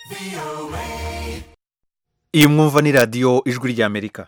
iyi mwumva ni radiyo ijwi ry'amerika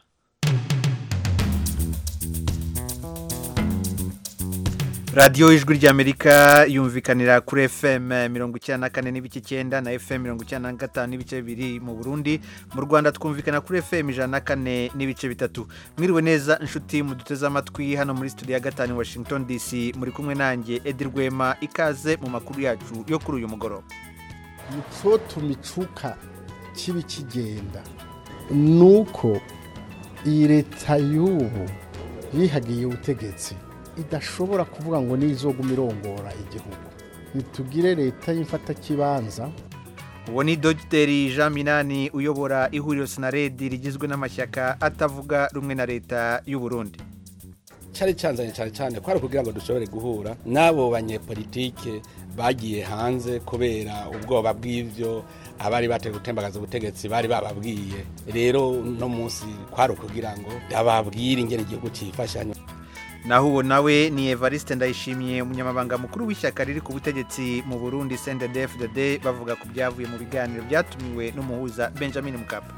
radiyo ijwi ry'amerika yumvikanira kuri fm mirongo icyenda na kane n'ibice icyenda na fm mirongo icyenda na gatanu n'ibice bibiri mu burundi mu rwanda twumvikana kuri fm ijana na kane n'ibice bitatu mwiriwe neza inshuti muduteze amatwi hano muri studio ya gatanu washington dc muri kumwe nanjye edi rwema ikaze mu makuru yacu yo kuri uyu mugoroba icyo tumicuka kibi kigenda ni uko iyi leta y'ubu yihagiye ubutegetsi idashobora kuvuga ngo nizoguma irongora igihugu ntitugire leta y'imfatakibanza uwo ni dogiteri jean minani uyobora ihuriro sinaredi rigizwe n'amashyaka atavuga rumwe na leta y'u Burundi cyari cyanzanye cyane cyane ko ari ukugira ngo dushobore guhura n'abo banyepolitike bagiye hanze kubera ubwoba bw'ibyo abari bateye gutembagaza ubutegetsi bari bababwiye rero uno munsi kwari ukugira ngo bababwire ingene igihugu cyifashanya naho uwo nawe ni evariste ndayishimiye umunyamabanga mukuru w'ishyaka riri ku butegetsi mu burundi cndfdd bavuga ku byavuye mu biganiro byatumiwe n'umuhuza benjamin mukapa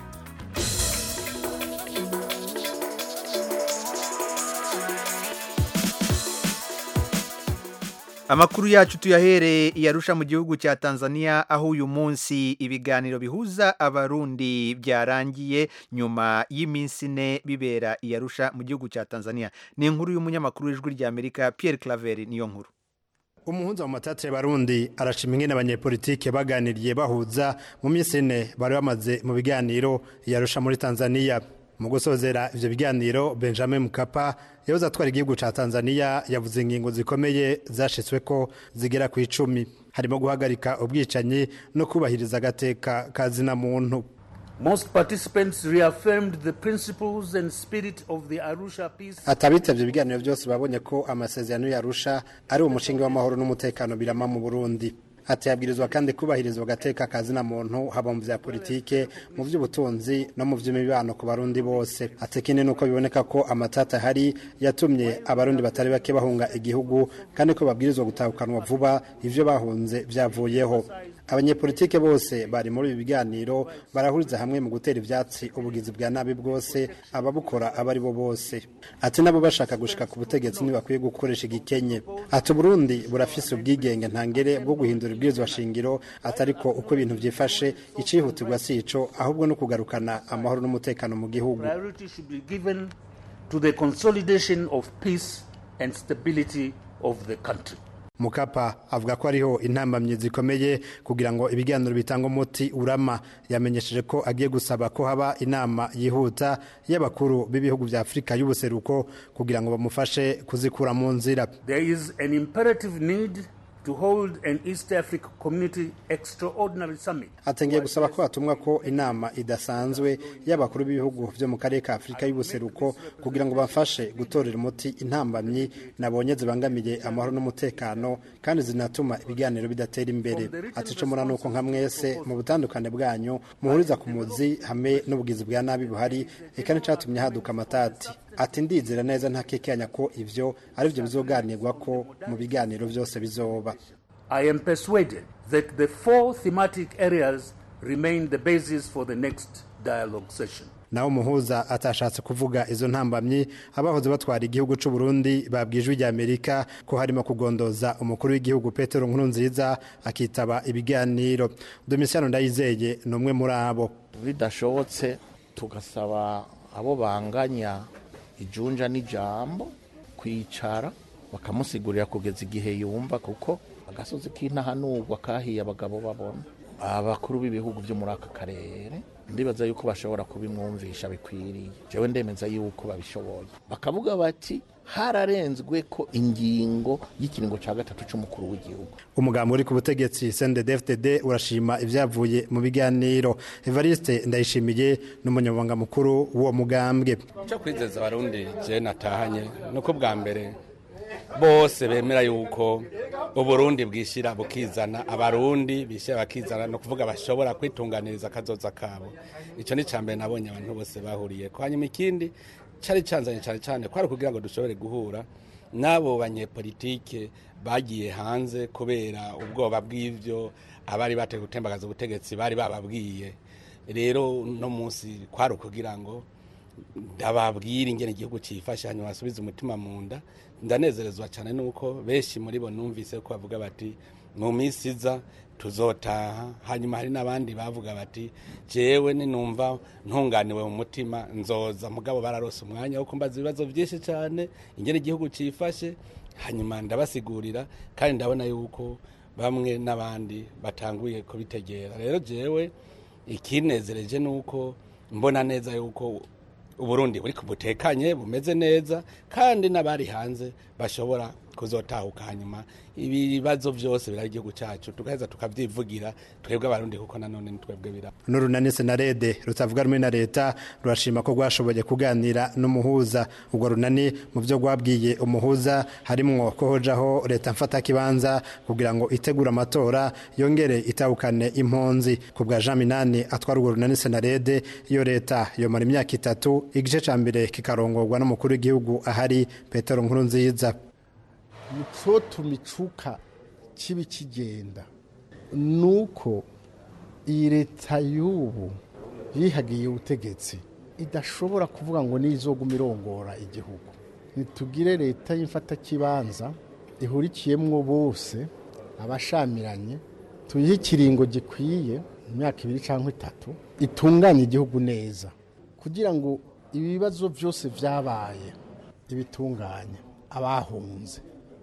amakuru yacu tuyahereye iyarusha mu gihugu cya tanzania aho uyu munsi ibiganiro bihuza abarundi byarangiye nyuma y'iminsi ine bibera iyarusha mu gihugu cya tanzania ni inkuru y'umunyamakuru w'ijwi ry'amerika pierre claver niyo nkuru umuhunza mu matate barundi arashima ingene abanyepolitike baganiriye bahuza mu minsi ine bari bamaze mu biganiro yarusha muri tanzania mu gusozera ivyo biganiro benjamin mukapa yahoze atwara igihugu ca tanzania yavuze ingingo zikomeye zashitsweko zigera ku icumi harimo guhagarika ubwicanyi no kubahiriza agateka ka zina muntu Most participants reaffirmed the principles and spirit of the Arusha peace. atabitavye ibiganiro byose babonye ko amasezerano yarusha ari umushinga w'amahoro n'umutekano birama mu burundi ati yabwirizwa kandi kubahirizwa agateka ka zina muntu haba mu vya politike mu vy'ubutunzi no mu vy'imibano ku barundi bose ati ikindi nuko biboneka ko amatata hari yatumye abarundi batari bake bahunga igihugu kandi ko babwirizwa gutahukanwa vuba ivyo bahunze vyavuyeho abanyepolitike bose bari muri ibi biganiro barahuriza hamwe mu gutera ivyatsi ubugizi bwa nabi bwose ababukora abo ari bo bose ati nabo bashaka gushika ku butegetsi ntibakwiye gukoresha igikenye ati uburundi burafise ubwigenge ntangere bwo guhindura ibwirizwa shingiro atari ko uko ibintu vyifashe icihutirwa si ico ahubwo no kugarukana amahoro n'umutekano mu gihugu Priority should be given to the consolidation of peace and stability of the country. mukapa avuga ko ariho intambamyi zikomeye kugira ngo ibiganiro bitanga umuti urama yamenyesheje ko agiye gusaba ko haba inama yihuta y'abakuru b'ibihugu vya afurika y'ubuseruko kugira ngo bamufashe kuzikura mu nzira There is an imperative need to hold an East Africa Community Extraordinary Summit. atengeye gusaba ko hatumwa ko inama idasanzwe y'abakuru b'ibihugu vyo mu karere ka afurika y'ubuseruko kugira ngo bafashe gutorera umuti intambamyi nabonye zibangamiye amahoro n'umutekano kandi zinatuma ibiganiro bidatera imbere ati ico mura nuko nka mwese mu butandukane bwanyu muhuriza ku muzi hamwe n'ubugizi bwa nabi buhari eka n'icatumye haduka amatati ati ndizera neza ntakekanya ko ivyo ari vyo bizoganirwa ko mu biganiro vyose bizoba I am persuaded that the four thematic areas remain the basis for the next dialogue session. naho umuhuza atashatse kuvuga izo ntambamyi abahoze batwara igihugu c'u Burundi babwijwe rya Amerika ko harimo kugondoza umukuru w'igihugu Petero Nkurunziza akitaba ibiganiro Domitiano Ndayizeye ni umwe muri abo bidashobotse tugasaba abo banganya ijunja n'ijambo kwicara bakamusigurira kugeza igihe yumva kuko agasozi k'intahanurwa kahiye abagabo babona abakuru b'ibihugu byo muri aka karere ndibaza yuko bashobora kubimwumvisha bikwiriye jewe ndemeza yuko babishoboye bakavuga bati hararenzwe ko ingingo y'ikiringo cya gatatu cy'umukuru w'igihugu umugambi uri ku butegetsi CNDD-FDD urashima ibyavuye mu biganiro Evariste Ndayishimiye n'umunyamabanga mukuru w'uwo mugambwe icyo kwizeza abarundi je natahanye nuko bwa mbere bose bemera yuko uburundi bwishyira bukizana abarundi bishyira bakizana ni ukuvuga bashobora kwitunganiriza akazoza kabo icyo ni icya mbere nabonye abantu bose bahuriye ko hanyuma ikindi cyari cyanzanye cyane cyane ko ari ukugira ngo dushobore guhura n'abo banyepolitike bagiye hanze kubera ubwoba bw'ivyo abari bateye gutembagaza ubutegetsi bari bababwiye rero no munsi kwari ukugira ngo ndababwira ingene igihugu cifashe hanyuma basubize umutima mu nda ndanezerezwa cyane nuko benshi muri bo numvise ko bavuga bati mu minsi iza tuzotaha hanyuma hari n'abandi bavuga bati jewe ninumva ntunganiwe mu mutima nzoza mugabo bararose umwanya wo kumbaza ibibazo byinshi cyane ingene igihugu cifashe hanyuma ndabasigurira kandi ndabona yuko bamwe n'abandi batanguye kubitegera rero jewe ikinezereje nuko mbona neza yuko uburundi buri butekanye bumeze neza kandi n'abari hanze bashobora kuzotahuka hanyuma ibibazo byose birari igihugu cyacu tugaheza tukavyivugira twebwe abarundi kuko nanone ni twebwe bira n'urunani senarede rutavuga rumwe na leta rurashima ko rwashoboye kuganira n'umuhuza ubwo runani mu byo rwabwiye umuhuza harimwo ko hojaho leta mfatakibanza kugira ngo itegure amatora yongere itahukane impunzi ku bwa jean minani atwara urwo runani senarede iyo leta yomara imyaka itatu igice ca mbere kikarongorwa n'umukuru w'igihugu ahari petero nkuru nziza icotuma icuka kibi kigenda nuko iyi leta y'ubu yihagiye ubutegetsi idashobora kuvuga ngo nizoguma irongora igihugu ntitugire leta y'imfatakibanza ihurikiyemwo bose abashamiranye tuyihe ikiringo gikwiye mu myaka ibiri cyangwa itatu itunganye igihugu neza kugira ngo ibibazo byose byabaye ibitunganye abahunze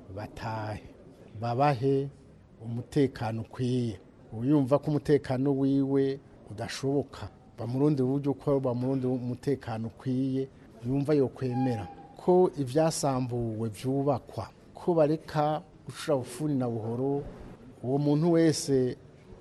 batahe babahe umutekano ukwiye uyumva ko umutekano wiwe udashoboka bamurundi buryo uko bamurundi umutekano ukwiye yumva yokwemera ko ibyasambuwe byubakwa ko bareka gucura bufuni na buhoro uwo muntu wese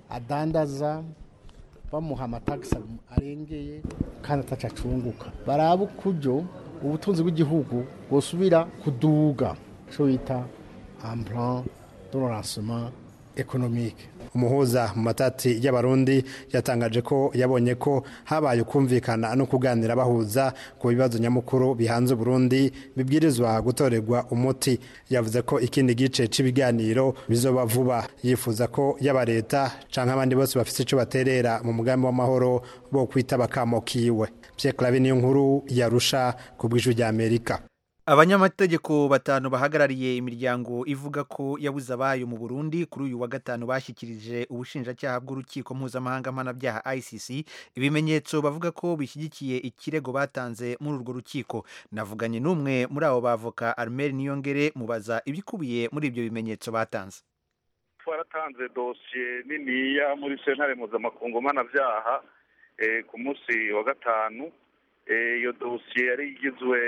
adandaza bamuha amatagisi arengeye kandi ataca acunguka baraba ukuryo ubutunzi bw'igihugu bwosubira kuduga icyo bita amplan de lancement économique umuhuza mu matati y'abarundi yatangaje ko yabonye ko habaye ukumvikana no kuganira bahuza ku bibazo nyamukuru bihanze Burundi bibwirizwa gutorerwa umuti yavuze ko ikindi gice cy'ibiganiro bizoba vuba yifuza ko yaba leta canke abandi bose bafite ico baterera mu mugambi w'amahoro bo kwita bakamo kiwe Pierre Claver niyo nkuru yarusha ku bw'ijwi rya Amerika abanyamategeko batanu bahagarariye imiryango ivuga ko yabuze abayo mu burundi kuri uyu wa gatanu bashyikirije ubushinjacyaha bw'urukiko mpuzamahanga mpanabyaha icc ibimenyetso bavuga ko bishyigikiye ikirego batanze muri urwo rukiko navuganye n'umwe muri abo bavoka armel niyongere mubaza ibikubiye muri ibyo bimenyetso batanze twaratanze dosiye niniya muri sentare mpuzamakungu mpanabyaha ku munsi wa gatanu iyo dosiye yari igizwe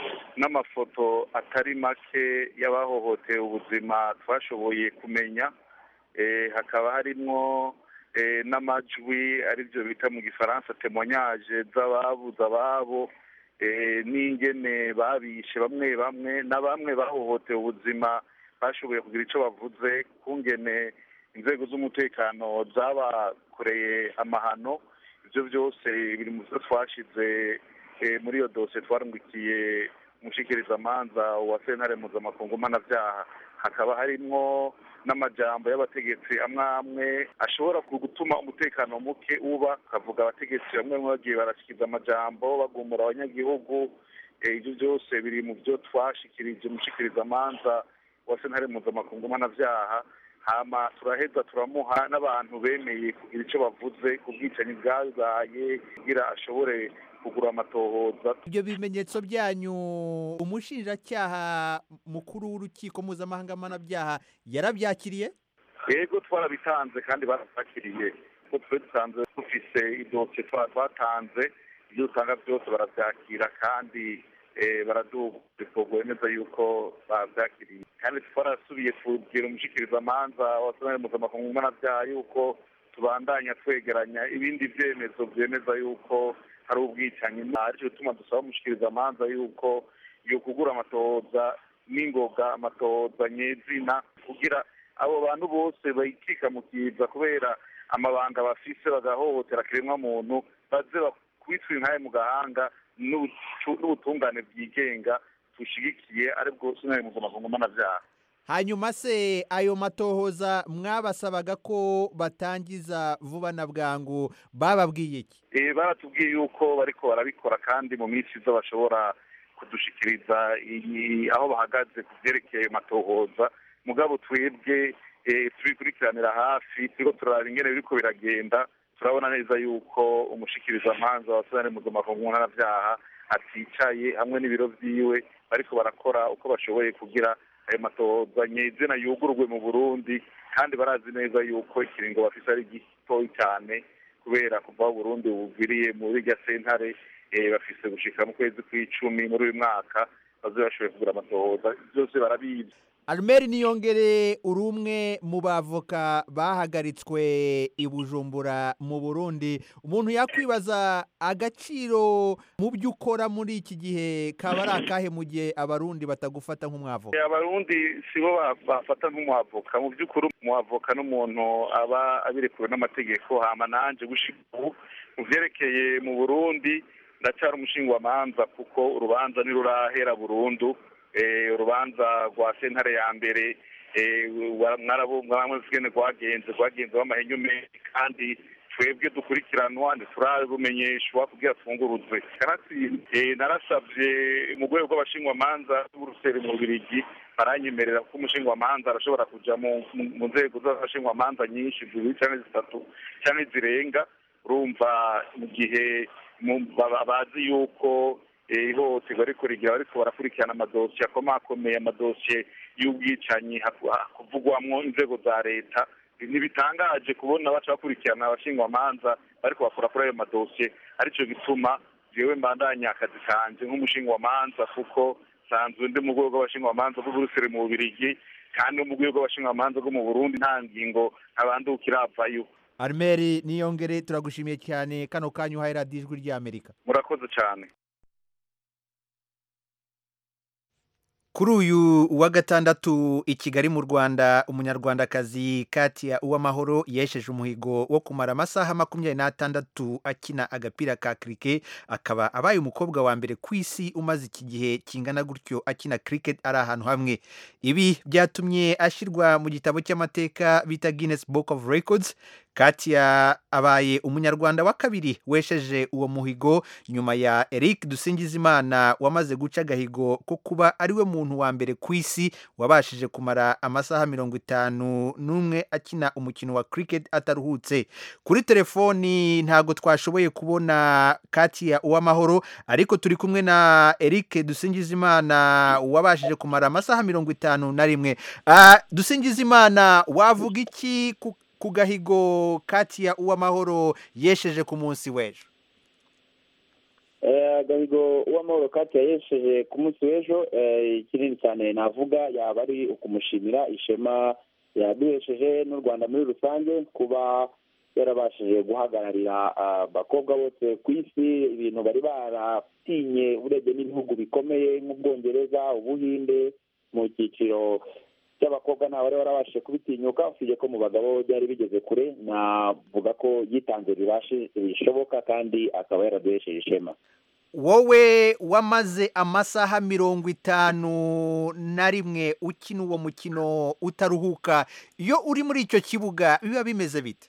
n'amafoto atari make y'abahohoteye ubuzima twashoboye kumenya hakaba harimwo n'amajwi aribyo bita mu gifaransa temonyaje z'ababuze ababo n'ingene babishe bamwe bamwe na bamwe bahohoteye ubuzima bashoboye kugira icyo bavuze kungene inzego z'umutekano zabakoreye amahano ibyo byose biri mu byo twashyize muri iyo dosiye twarungikiye umushikirizamanza wa sentare mpuzamakungu mpanabyaha hakaba harimwo n'amajambo y'abategetsi amwe amwe ashobora gutuma umutekano muke uba akavuga abategetsi bamwe bamwe bagiye barashyikiza amajambo bagumura abanyagihugu ibyo byose biri mu byo twashikirije umushikirizamanza wa sentare mpuzamakungu mpanabyaha hama turaheza turamuha n'abantu bemeye kugira icyo bavuze ku bwicanyi bwabaye kugira ashobore kugura amatohoza ibyo bimenyetso byanyu umushinjacyaha mukuru w'urukiko mpuzamahanga mpanabyaha yarabyakiriye yego twarabitanze kandi barabyakiriye kuko twe dusanzwe dufise idosiye twatanze ibyo dusanga byose barabyakira kandi baraduha neza yuko babyakiriye kandi twarasubiye kubwira umushikirizamanza wa sentare mpuzamakungu mpanabyaha yuko tubandanya twegeranya ibindi byemezo byemeza yuko hari ubwicanyi aricyo gituma dusaba umushikirizamanza yuko yo kugura amatohoza n'ingoga amatohoza nyezina kugira abo bantu bose bayikika mu kiza kubera amabanga bafise bagahohotera kiremwa muntu baze bakubitwa inkaye mu gahanga n'ubutungane bwigenga tushigikiye aribwo sentare mpuzamakungu mpanabyaha hanyuma se ayo matohoza mwabasabaga ko batangiza vuba na bwangu bababwiye iki Eh, baratubwiye yuko bariko barabikora kandi mu minsi iza bashobora kudushikiriza iyi- aho bahagaze ku vyerekeye ayo matohoza mugabo twebwe eh, tubikurikiranira hafi turiko turaraba ingene biriko biragenda turabona neza yuko umushikirizamanza wa sentare mpuzamakungu mpanabyaha aticaye hamwe n'ibiro vyiwe bariko barakora uko bashoboye kugira ayo matohoza nyezina yugururwe mu burundi kandi barazi neza yuko ikiringo bafise ari gitoyi cyane kubera kuva aho Burundi bugwiriye muri irya sentare eh, bafise gushika mu kwezi kw'icumi muri uyu mwaka bazobe bashoboye kugura amatohoza byose barabizi Almeri niyongere uri umwe mu bavoka bahagaritswe i Bujumbura mu Burundi umuntu yakwibaza agaciro mu byo ukora muri iki gihe kaba ari akahe mu gihe abarundi batagufata nk'umwavoka Eh, abarundi sibo ba- bafata nk'umuhavoka mu by'ukuri umuhavoka n'umuntu aba abirekuwe n'amategeko hama nanje gushika ubu mu vyerekeye mu burundi ndacyari umushingwamanza kuko urubanza ntirurahera burundu eh, urubanza rwa sentare ya mbere eh, wa- mwarabo- mwaramwe zigene rwagenze rwagenze w'amahenyu menshi kandi twebwe dukurikiranwa ntiturabumenyeshwa kugira twunguruzwe kanatsinze eh, narasavye mu rwego rw'abashingwamanza b'uruseri mu Bubiligi baranyemerera ko umushingwamanza arashobora kuja mu mu- mu nzego z'abashingwamanza nyinshi zibiri canke zitatu canke zirenga urumva mu gihe mu- baba- bazi yuko eh, ihohoterwa ariko rigira bariko barakurikirana amadosiye akomakomeye amadosiye y'ubwicanyi haku- hakuvugwamwo inzego za leta ntibitangaje kubona baca bakurikirana abashingwamanza bariko bakora kuri ayo madosiye arico gituma jewe mbandanya akazi kanje nk'umushingwamanza kuko sanzwe ndi mu rwego rw'abashingwamanza bw'uburuseri mu bubirigi kandi no mu rwego rw'abashingwamanza bwo mu burundi nta ngingo ntabandukira avayo Almeri niyongere turagushimiye cyane kano kanya uhaye radiyo ijwi ry'Amerika murakoze cyane Kuri uyu wa gatandatu i Kigali mu Rwanda umunyarwandakazi Katia Uwamahoro yesheje umuhigo wo kumara amasaha makumyabiri n'atandatu akina agapira ka cricket akaba abaye umukobwa wa mbere ku isi umaze iki gihe kingana gutyo akina cricket ari ahantu hamwe ibi byatumye ashyirwa mu gitabo cy'amateka bita Guinness Book of Records Katia abaye umunyarwanda wa kabiri wesheje uwo muhigo nyuma ya Eric Dusingizimana wamaze guca agahigo ko kuba ariwe muntu wa mbere ku isi wabashije kumara amasaha mirongo itanu n'umwe akina umukino wa cricket ataruhutse kuri telefoni ntabwo twashoboye kubona Katia Uwamahoro ariko turi kumwe na Eric Dusingizimana wabashije kumara amasaha mirongo itanu na rimwe Ah, Dusingizimana wavuga iki ku ku gahigo Katia Uwamahoro yesheje ku munsi w'ejo Eh, agahigo uwamahoro kati yayesheje ku munsi w'ejo eh, kinini cyane navuga yaba ari ukumushimira ishema yaduhesheje n'u rwanda muri rusange kuba yarabashije guhagararira abakobwa bose ku isi ibintu bari baratinye urebye n'ibihugu bikomeye nk'ubwongereza ubuhinde mu cyiciro cy'abakobwa ntawe wari warabashije kubitinyuka usibye ko mu bagabo byari bigeze kure navuga ko yitanze bibashe bishoboka kandi akaba yaraduhesheje ishema wowe wamaze amasaha mirongo itanu na rimwe ukina uwo mukino utaruhuka iyo uri muri icyo kibuga biba bimeze bite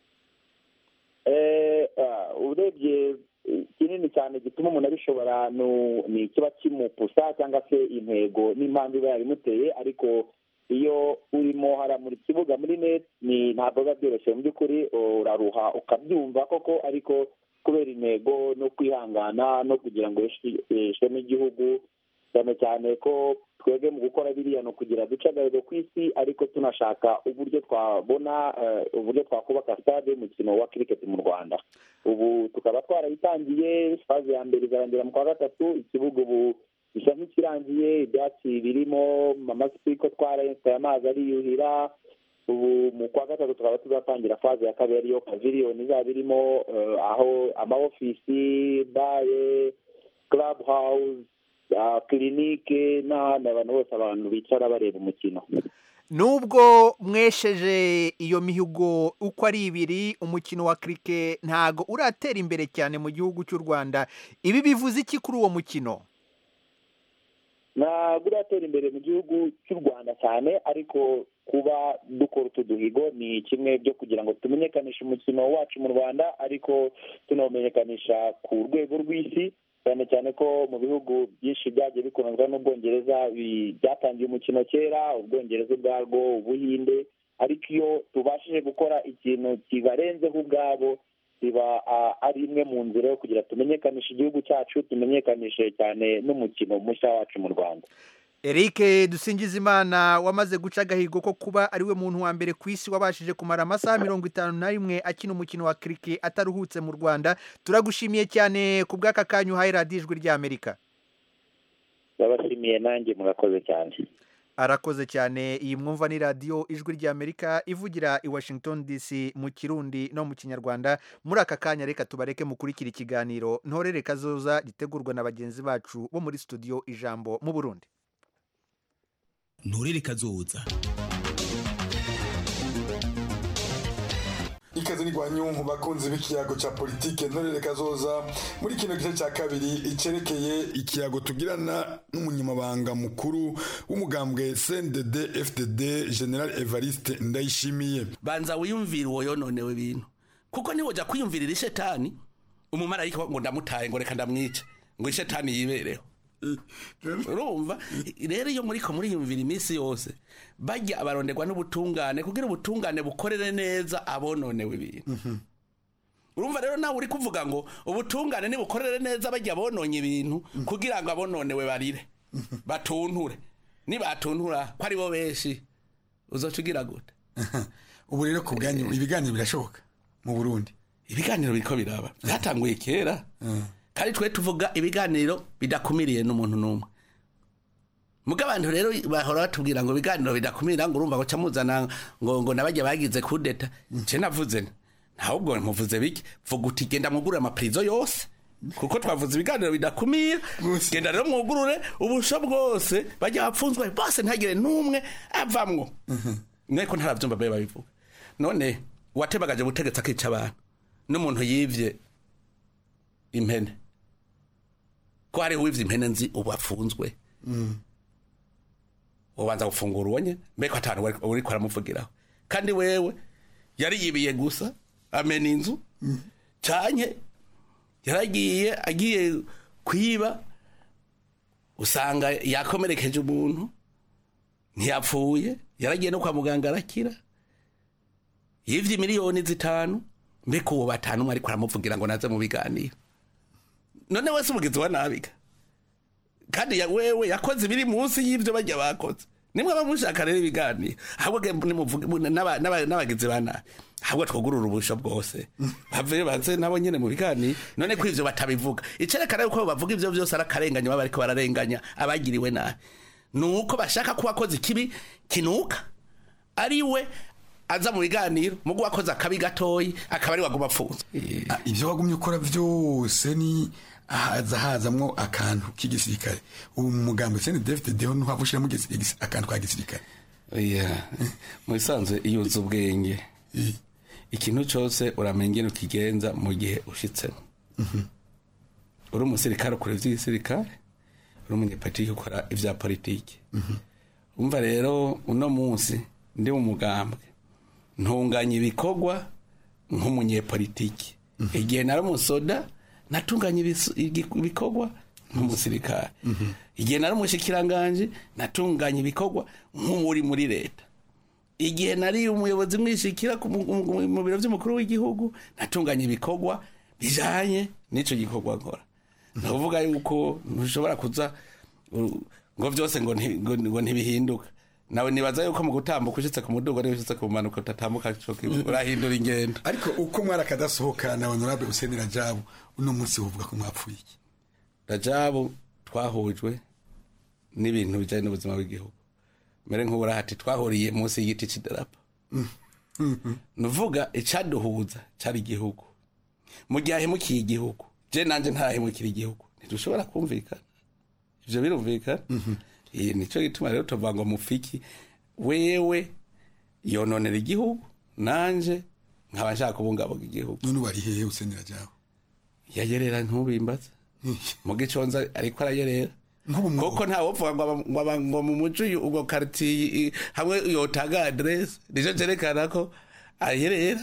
Eh, ah, urebye eh, kinini cyane gituma umuntu abishobora nu- ni ikiba kimupusa cyangwa se intego n'impamvu iba yabimuteye ariko iyo urimo hara muri kibuga muri net ni ntabwo biba byoroshye mu by'ukuri uraruha ukabyumva koko ariko kubera intego no kwihangana no kugira ngo yeshi- isheme igihugu cyane cyane ko twebwe mu gukora biriya ni ukugira duce agahigo ku isi ariko tunashaka uburyo twabona eh, uburyo twakubaka stade y'umukino wa cricket mu rwanda ubu tukaba twarayitangiye faze ya mbere izarangira mu kwa gatatu ikibuga ubu gisa nk'ikirangiye ibyatsi birimo amasipi ko twarayesitaye amazi ariyuhira ubu mu kwa gatatu tukaba tuzatangira faze ya kabiri ariyo paviliyoni izaba irimo eh, aho amaofisi bare club house ah, kirinike n'ahandi abantu bose abantu bicara bareba umukino nubwo mwesheje iyo mihigo uko ari ibiri umukino wa kirike ntago uratera imbere cyane mu gihugu cy'u rwanda ibi bivuze iki kuri uwo mukino ntabwo uratera imbere mu gihugu cy'u rwanda cyane ariko kuba dukora utu duhigo ni kimwe byo kugira ngo tumenyekanishe umukino wacu mu rwanda ariko tunawumenyekanisha ku rwego rw'isi cyane cyane ko mu bihugu byinshi byagiye bikunzwe n'ubwongereza bi- byatangiye umukino kera ubwongereza ubwarwo ubuhinde ariko iyo tubashije gukora ikintu kibarenzeho ubwabo biba ah, ari imwe mu nzira yo kugira tumenyekanishe igihugu cyacu tumenyekanishe cyane n'umukino mushya wacu mu rwanda Eric Dusingizimana wamaze guca agahigo ko kuba ariwe muntu wa mbere ku isi wabashije kumara amasaha mirongo itanu na rimwe akina umukino wa kirike ataruhutse mu Rwanda turagushimiye cyane ku bw'aka kanya uhaye radiyo ijwi ry'Amerika babashimiye nanjye murakoze cyane arakoze cyane iyi mwumva ni radiyo ijwi ry'Amerika ivugira i Washington DC mu kirundi no mu kinyarwanda muri aka kanya reka tubareke mukurikira ikiganiro ntorere kazoza gitegurwa na bagenzi bacu bo muri studio ijambo mu Burundi nturere kazoza ikaze ni gwanyunku bakunzi b'ikiyago ca politike ntorere kazoza muri kino gice ca kabiri icerekeye ikiyago tugirana n'umunyamabanga mukuru w'umugambwe CNDD FDD General Evariste Ndayishimiye banza wiyumvire uwo yononewe ibintu kuko niwoja kwiyumvirira ishetani umumarayika ngo ndamutaye ngo reka ndamwice ngo ishetani yibereho urumva rero iyo muriko muriyumvira iminsi yose bajya abaronderwa n'ubutungane kugira ubutungane bukorere neza abononewe ibintu urumva rero nawe uri kuvuga ngo ubutungane nibukorere neza bajya bononye ibintu kugira ngo abononewe barire batunture nibatuntura ko ari bo benshi uzoca ugira gute ubu rero ku bwanyu ibiganiro birashoboka mu Burundi ibiganiro biriko biraba byatanguye kera kandi twe tuvuga ibiganiro bidakumiriye n'umuntu n'umwe muga abantu rero bahora batubwira ngo ibiganiro bidakumira ngo urumva ngo camuzana ngo ngo nabajya bagize kudeta nce navuze nti, ntabwo muvuze biki vuga uti genda mwugurure amapirizo yose kuko twavuze ibiganiro bidakumira genda rero mwugurure ubusho bwose bajya bapfunzwe bose ntagire n'umwe avamwo mweko ntaravyumva babe babivuga none uwatebagaje ubutegetsi akica abantu n'umuntu yivye impene ko hariho uwivye impene nzi ubu afunzwe ubanza gufungura uwo nyene mbeko atanu wari- uriko aramuvugiraho kandi wewe yari yibiye gusa amena inzu canke yaragiye agiye kwiba usanga yakomerekeje umuntu ntiyapfuye yaragiye no kwa muganga arakira yivye miliyoni zitanu mbeko uwo batanu umwe ariko aramuvugira ngo naze mu biganiro none wese umugizi wa nabiga kandi ya wewe yakoze ibiri munsi y'ivyo bajya bakoze nimwe bamushaka rero ibiganiro ahubwo ge- nimuvuge- mu- n'aba- n'aba- n'abagizi ba nabi ahubwo twugurura ubusho bwose bave baze nabo nyene mu biganiro none ko ivyo batabivuga icerekana yuko bavuga ivyo vyose ari akarenganya baba bariko bararenganya abagiriwe nabi nuko bashaka ko wakoze ikibi kinuka ari we aza mu biganiro mugu wakoze akabi gatoyi akaba ari waguma apfunze Ah, ivyo wagumye ukora vyose ni haza hazamwo akantu k'igisirikare ubu mu mugambo CNDD FDD ho ntuhava ushiramo igisi- igisi- akantu ka gisirikare oya mu bisanzwe iyo uzi ubwenge ikintu cyose uramenya ingene ukigenza mu gihe ushitsemo uri umusirikare ukora ivy'igisirikare uri umunyepolitiki ukora ivya politiki umva rero uno munsi ndi mu mugambwe ntunganya ibikorwa nk'umunyepolitiki igihe nari umusoda natunganya ibis- igi- ibikorwa nk'umusirikare igihe nari umushikiranganje natunganya ibikorwa nk'umuri muri leta igihe nari umuyobozi mwishikira ku mu- mu mu biro by'umukuru w'igihugu natunganya ibikorwa bijanye n'ico gikorwa nkora ndavuga yuko ntushobora kuza u- ngo vyose ngo nti- ngo- ngo ntibihinduka nawe nibaza yuko mu gutambuka ushitse ku mudugo niba ushitse ku manuka utatambuka ico kimwe, urahindura ingendo ariko uko mwari akadasohoka na honorable Hussein Rajabu uno munsi uvuga ko mwapfuye iki rajabu twahujwe n'ibintu bijanye n'ubuzima bw'igihugu mbere nk'uburahati twahuriye munsi y'igiti c'idarapo nuvuga icaduhuza cari igihugu mu gihe ahemukiye igihugu je nanje ntarahemukira igihugu ntidushobora kumvikana ivyo birumvikana iyi nico gituma rero tuvuga ngo mufiki wewe yononera igihugu nanje nkaba nshaka kubungabunga igihugu none ubu ari hehe Hussein Rajabu yayerera ntubimbaze mu giconza ariko arayerera kuko nta wopfuga ngo aba- ngo aba- ngo mu muco uyu- ubwo quartier i- hamwe yotanga adresse nico cerekana ko aherera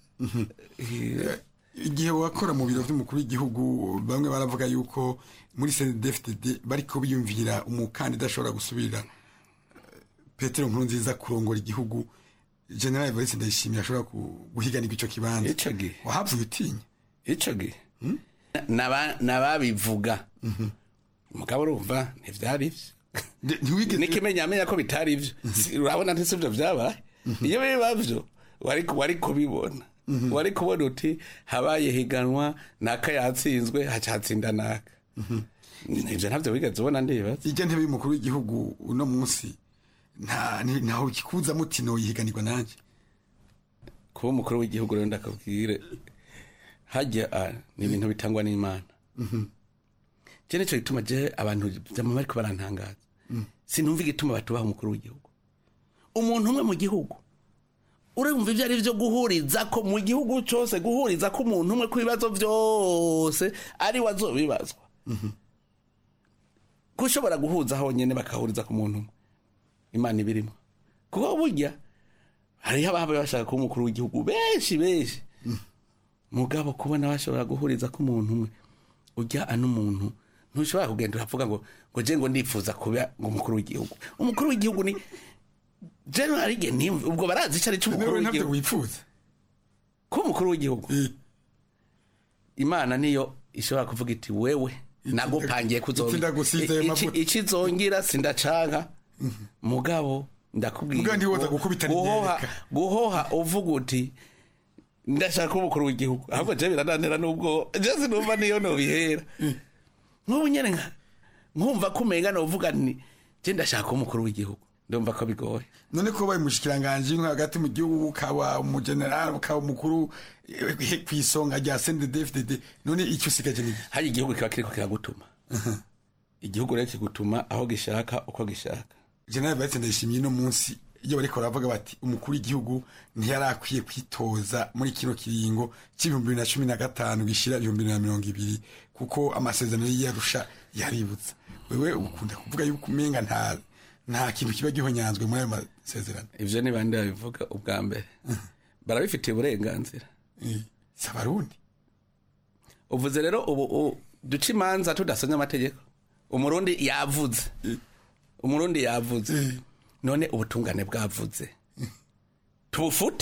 igihe wakora mu biro by'umukuru w'igihugu bamwe baravuga yuko muri CNDD-FDD bariko biyumvira umukandida ashobora gusubirira eh, Petero Nkurunziza kurongora igihugu General Evariste Ndayishimiye ashobora ku- guhiganirwa ico kibanza ico gihe wahavuye utinya ico gihe Naba- nababivuga mugabo urumva ntivyari vyo nikimenyamenya ko bitari vyo Si- urabona ntisi vyo vyabaye iyo biba vyo wari wari kubibona wari kubona uti habaye higanwa naka yatsinzwe haca hatsinda naka ivyo ntavyo wigeze ubona ndibaza ijya ntebe y'umukuru w'igihugu uno munsi nta ni- ntaho kikuza mutino yihiganirwa nanje kuba umukuru w'igihugu rero ndakabwire hajya ah, ni ibintu bitangwa n'imana je nico gituma je abantu vyama bariko barantangaza sinumva igituma batubaha umukuru w'igihugu umuntu umwe mu gihugu urumva ivyo ari vyo guhuriza ko mu gihugu cose guhuriza ko umuntu umwe ku bibazo vyose ari we azobibazwa kushobora guhuza honyene bakahuriza ku muntu umwe imana ibirimo kuko burya hariho ababa bashaka kuba umukuru w'igihugu benshi benshi mugabo kubona bashobora guhuriza ko umuntu umwe ujya ano umuntu ntushobora kugenda uravuga ngo ngo je ngo ndifuza kuba ngo umukuru w'igihugu umukuru w'igihugu ni general igihe ntimve ubwo barazi icyo ari cyo umukuru Nawe ntabyo w'igihugu wifuza kuba umukuru w'igihugu imana niyo ishobora kuvuga iti wewe nagupangiye iki ndagusize ayo mavuta." ikizongira sindacanka mugabo ndakubwira Mugabo ntiwoza gukubita guhoha n'inyereka. guhoha uvuga uti ndashaka kuba umukuru w'igihugu ahubwo je birananira n'ubwo je sinumva niyo nobihera nk'ubu nyene nka nkumva ko umenga novuga nti je ndashaka kuba umukuru w'igihugu ndumva ko bigoye none ko baye umushikiranganje nko hagati mu gihugu ukaba umugeneral ukaba umukuru eh, ku isonga rya CNDD-FDD none icyo usigaje ni iki? hari igihugu kiba kiriko kiragutuma igihugu rero kigutuma aho gishaka uko gishaka General Evariste Ndayishimiye no munsi iyo bariko baravuga bati umukuru w'igihugu ntiyarakwiye kwitoza muri kino kiringo c'ibihumbi bibiri na cumi na gatanu gishira ibihumbi bibiri na mirongo ibiri kuko amasezerano y'iyarusha yaributsa wewe ukunda kuvuga yuko umenga nta nta kintu kiba gihonyanzwe muri ayo masezerano ivyo ni bande babivuga ubwa mbere barabifitiye uburenganzira si abarundi uvuze rero ubu u- duca imanza tudasomye amategeko umurundi yavuze umurundi yavuze none ubutungane bwavuze tubufute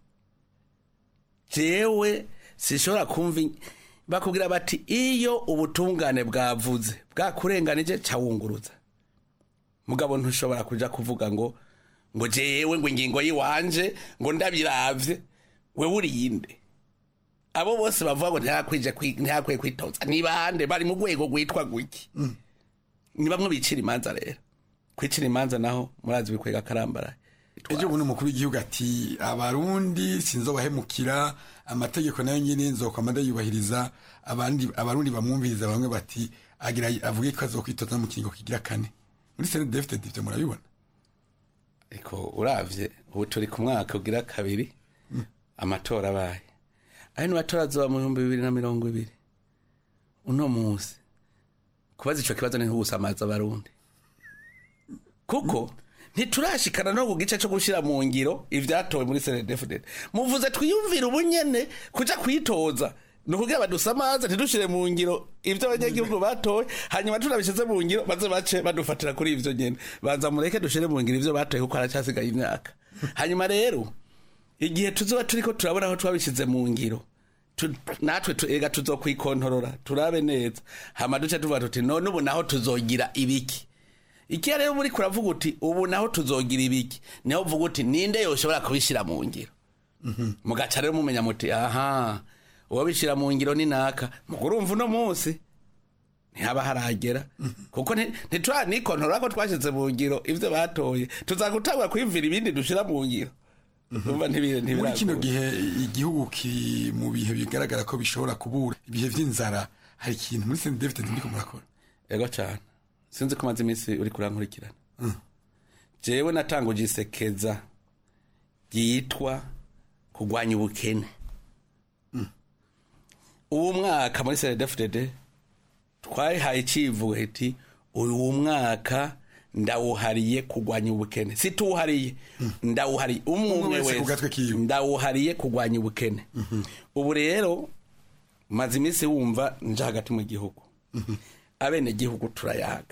jewe sishobora kumva in- bakubwira bati iyo ubutungane bwavuze bwakurenganije cawunguruza mugabo ntushobora kuja kuvuga ngo ngo jewe ngo ingingo yiwanje ngo ndabiravye wewe uriyinde abo bose bavuga ngo ntihakwije kwi- ntihakwiye kwitoza ni bande bari mu rwego rwitwa guki ni bamwe bicira imanza rero kwicira imanza naho murazi bikwega karambaraye ejo bundi umukuru w'igihugu ati abarundi sinzobahemukira amategeko nayo nyine nzokwama ndayubahiriza abandi abarundi bamwumviriza bamwe bati agira avuge ko azokwitoza mu kiringo kigira kane muri CNDD-FDD ivyo murabibona ariko uravye ubu turi ku mwaka ugira kabiri amatora abaye ayo ni matora azoba mu bihumbi bibiri na mirongo ibiri uno munsi kubaza ico kibazo ni nko gusamaza abarundi kuko ntiturashikana no ku gice co gushira mu ngiro ivyatowe muri CNDD-FDD muvuze twiyumvire ubunyene kuja kwitoza ni ukugira badusamaze ntidushire mu ngiro ivyo abanyagihugu batoye hanyuma tunabishize mu ngiro baze bace badufatira kuri ivyo nyene banza mureke dushire mu ngiro ivyo batoye kuko haracyasigaye imyaka hanyuma rero igihe tuzoba turiko turabona aho twabishize mu ngiro tu- natwe tu- ega tuzokwikontorora turabe neza hama duce tuvuga tuti none ubu naho tuzogira ibiki ikiya rero muri kuravuga uti ubu naho tuzogira ibiki niho uvuga uti ninde yoshobora kubishira mu ngiro mugaca rero mumenya muti aha uwo bishira mu ngiro ni naka mugurumva uno munsi ntihaba haragera kuko nti- ntituranikontorora ko twashyize mu ngiro ivyo batoye tuzagutangura kwiyumvira ibindi dushira mu ngiro Urumva ntibi- muri kino ntibiragora. gihe igihugu kiri mu bihe bigaragara ko bishobora kubura ibihe vy'inzara hari ikintu muri CNDD-FDD ndiko murakora ego cyane sinzi ko umaze iminsi uri kurankurikirana jewe natanguje isekeza ryitwa kurwanya ubukene uwo mwaka muri cndfdd twayihaye icivugo iti uyu mwaka ndawuhariye kurwanya ubukene si tuwuhariye ndawuhariye umwe Umwe umwe wese ku gatwe wese kiwe. ndawuhariye kurwanya ubukene ubu rero maze iminsi wumva nje hagati mu gihugu abene gihugu turayaga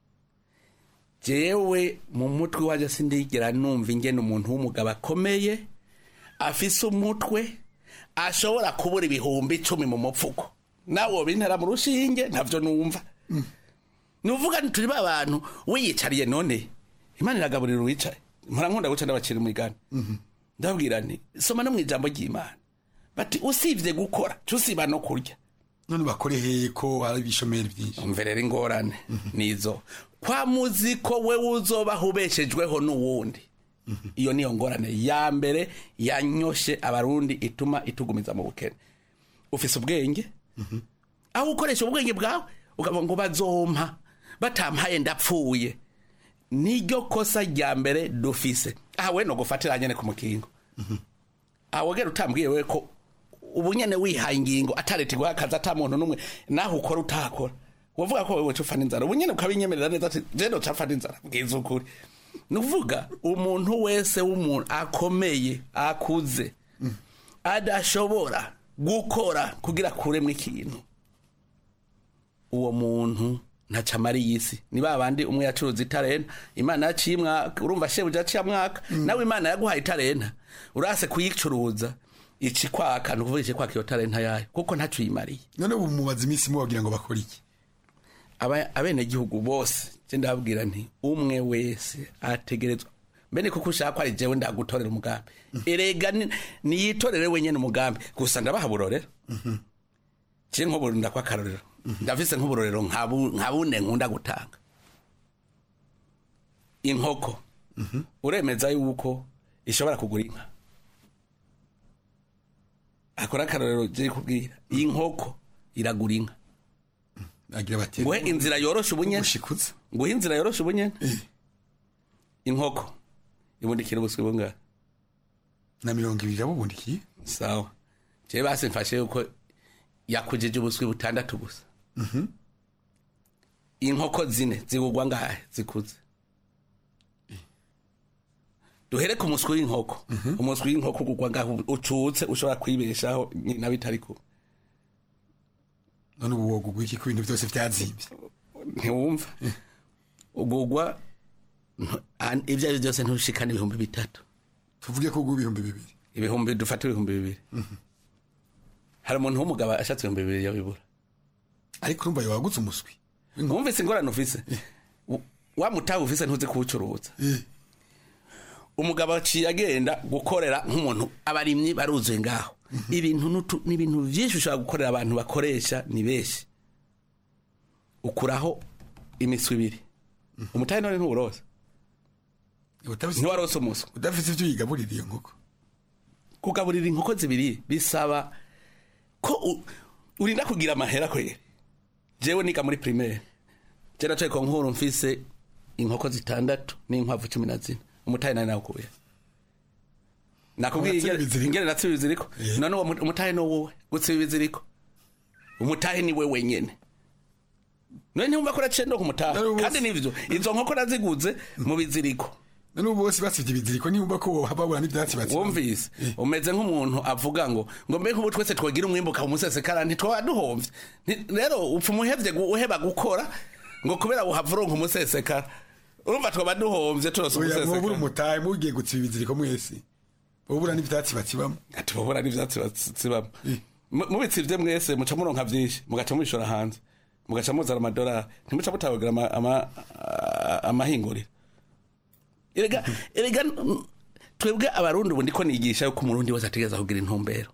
jewe mu mutwe waje sindigera numva ingene umuntu w'umugabo akomeye afise umutwe ashobora kubura ibihumbi icumi mu mupfuko nawe bintera mu rushinge ntavyo numva nuvuga nti turi ba bantu wiyicariye none imana iragaburira uwicaye mpora nkunda guca ndabacira umugani ndababwira nti soma no mu ijambo ry'imana bati usibye gukora cusiba no kurya none bakore heye ko hari ibishomeri byinshi umve rero ingorane nizo kwa muzi ko we uzobaho ubeshejweho n'uwundi iyo niyo ngorane ya mbere yanyoshe abarundi ituma itugumiza mu bukene ufise ubwenge aho ukoresha ubwenge bwawe ukavuga ngo bazompa batampaye ndapfuye niryo kosa rya mbere dufise aha we no gufatira nyene ku mukingo aho gera utambwiye we ko ubu nyene wihaye ingingo ataretirwa akazi ata muntu n'umwe naho ukora utakora wavuga ko wewe cufana inzara ubu nyene ukabinyemerera neza ati je ndo cafana inzara bwiza ukuri ni ukuvuga umuntu wese w'umuntu akomeye akuze adashobora gukora kugira akuremwo ikintu uwo muntu ntaca amariye isi ni ba bandi umwe yacuruza itarenta imana yaciye umwaka urumva shebuja aciye mwaka nawe imana yaguhaye itarenta urase kuyicuruza ici kwaka ni ukuvuga ici kwaka iyo tarenta yayo kuko ntaco uyimariye none ubu mubaza iminsi mubagira ngo bakore iki aba- abenegihugu bose je ndababwira nti umwe wese ategerezwa mbene kuko ushaka ko ari jewe ndagutorera umugambi erega ni- niyitorere wenyene umugambi gusa ndabaha burorero je nk'ubu ndakwa akarorero ndafise nk'uburorero nka bu- nka bune nkunda gutanga inkoko uremeza yuko ishobora kugura inka akora akarorero je kubwira iyi nkoko iragura inka agira bati nguhe inzira yoroshe ubunyene ubushikuza nguhe inzira yoroshe ubunyene inkoko ibundikira ubuswi bungahe na mirongo ibiri yabubundikiye sawa jewe basi mfashe yuko yakujije ubuswi butandatu gusa inkoko zine zigugwa ngahe zikuze duhere ku muswi w'inkoko umuswi w'inkoko ugugwa ngahe ucutse ushobora kwibeshaho nyina bitari kuba none ubu wogugwa iki ko ibintu byose byazimvye ntiwumva ugugwa ntu- an- ibyo ari byo byose ntushikane ibihumbi bitatu tuvuge ko ugwa ibihumbi bibiri ibihumbi dufate ibihumbi bibiri hari umuntu w'umugabo ashatse ibihumbi bibiri yabibura ariko urumva yawagutse umuswi wumvise ingorane ufise W- wa mutahe ufise ntuzi kuwucuruza umugabo aciye agenda gukorera nk'umuntu abarimyi baruzuye ngaho ibintu n'utu- n'ibintu byinshi ushobora gukorera abantu bakoresha ni benshi ukuraho imiswi ibiri umutahe none ntuwuroza ntiwarose umuswi udafite ibyo uyigaburira iyo nkoko kugaburira inkoko zibiri bisaba ko u- urinda kugira amahera kwere jewe niga muri primaire je nacaye ko nkuru mfise inkoko zitandatu n'inkwavu cumi na zine umutahe nari nawukuye nakubwiye Uratsiba ingene- ibiziriko? ingene natsiba ibiziriko none uwo mu- umutahe no wowe gutsiba ibiziriko umutahe ni we wenyene none ntiwumva ko naciye ndo kumutaha kandi nivyo izo nkoko naziguze mu biziriko none ubu bose basivye ibiziriko nibumva ko babura n'ivyatsi batsiba wumvise umeze nk'umuntu avuga ngo ngo mbe nk'ubu twese twagira umwimbuka umusesekara ntitwaba duhomvye Nti- rero upfa umuhevye gu- uheba gukora ngo kubera buhava uronka umusesekara urumva twaba duhomvye turose oya mwobura umusesekara umutahe mugiye gutsiba ibiziriko mwese bobura n'ivyatsi batsibamo ati bobura n'ivyatsi batsibamo Mu- mubitsivye mwese muca muronka vyinshi mugaca mubishora hanze mugaca muzana amadolari ntimuca mutabagira ama- ama- a- amahinguriro erega erega mm, twebwe abarundi ubu ndiko nigisha yuko umurundi wese ategereza kugira intumbero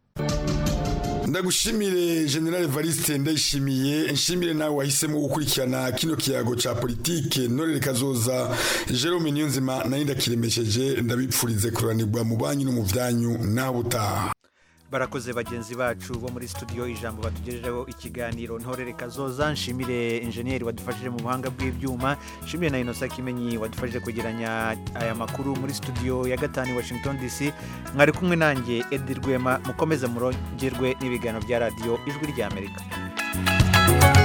ndagushimire general evariste ndayishimiye nshimire nawe wahisemo gukurikirana kino kiyago ca politike norere kazoza jerome niyonzima nayo ndakiremesheje ndabipfurize kuranirwa mu banyu no mu vyanyu nawe utaha barakoze bagenzi bacu bo muri studio ijambo batugejejeho ikiganiro ntorere kazoza nshimire injeniyeri wadufashije mu buhanga bw'ibyuma nshimire na inosa kimenyi wadufashije kwegeranya aya makuru muri studio ya gatanu i washington dc mwari kumwe nanjye edi rwema mukomeze murongerwe n'ibiganiro bya radiyo ijwi ry'amerika